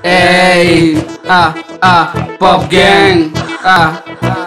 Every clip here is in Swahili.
Hey, ah, ah, pop gang, ah,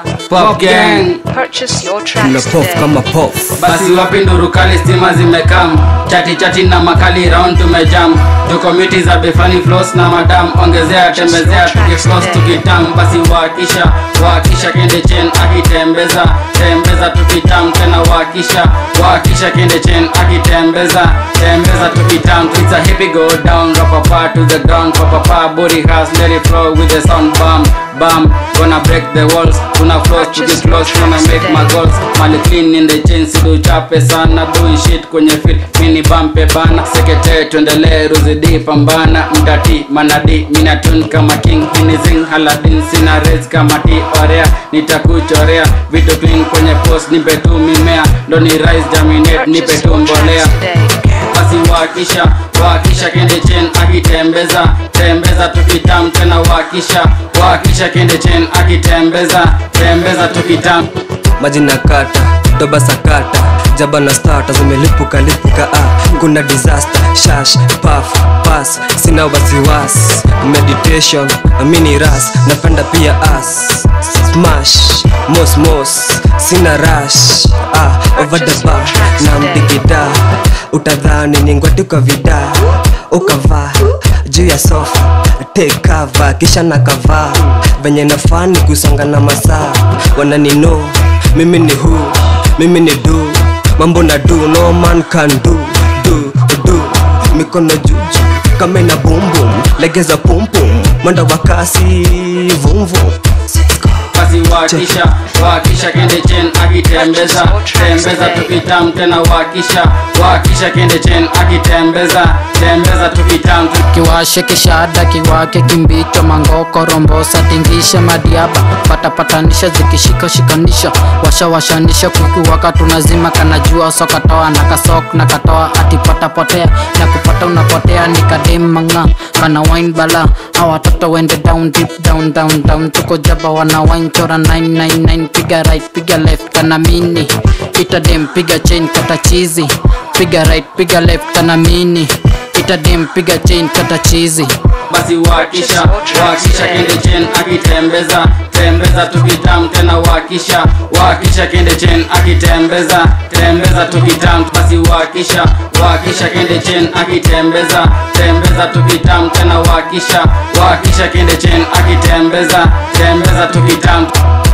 pop gang. Purchase your na tracks pof today. kama pof Basi wapi nduru kali stima zimekam chati chati na makali round tumejam tuko miti za befani flows na madam ongezea tembezea tukifloss tukitam basi wakisha wakisha kende chen akitembeza tembeza tukitam tena wakisha wakisha kende chen akitembeza tembeza tukitam it's a hippie go down rapapa to the ground papapa body has let it flow with the sound bam bam gonna break the walls tuna floss tukifloss tuna make my goals mali clean in the chain sidu chape sana doing shit kwenye fit mini bampe bana sekete tuendelee ruzidi pambana mtati manadi minatun kama king hinizing haladin sina res kama ti orea nitakuchorea vitu clean kwenye post nipe tu mimea ndo ni rise jaminate nipe Purchase tu your mbolea tracks today. basi wakisha wakisha kende chen akitembeza tembeza tukitam tena wakisha wakisha kende chen akitembeza tembeza tukitam maji na kata doba sakata jaba na stata zimelipuka lipuka ah. kuna disaster shash paf pas sina wasiwas meditation mini ras napenda pia as smash mos mos sina rash ah, over the bar na mdigida utadhani ni ngwatuka vida ukavaa juu ya sofa take cover kisha na kavaa venye nafani kusonga na masaa wananino mimi ni hu mimi ni du mambo na du no man can do do do mikono juju kama ina bumbum legeza pumpum mwenda wa kasi vumvum basi wakisha wakisha kende chen akitembeza tembeza tukitam tena wakisha wakisha kende chen akitembeza tembeza tukitam kiwashe kishada kiwake kimbicho mangoko rombosa tingisha madiaba patapatanisha zikishika shikanisha washawashanisha kukiwaka tunazima kanajua sokatoa na kasok na katoa atipata potea na kupata unapotea nikademanga kana wine bala hawa watoto wende down deep down down down tuko jaba wana wine chora 999 piga right piga left kana mini pita dem piga chain kata chizi piga right piga left kana mini pita dem piga chain kata chizi basi wakisha wakisha kende chen akitembeza tembeza tukitam tena wakisha wakisha kende chen akitembeza tembeza tukitam basi wakisha wakisha kende chen akitembeza tembeza tukitam tena wakisha wakisha kende chen akitembeza tembeza tukitam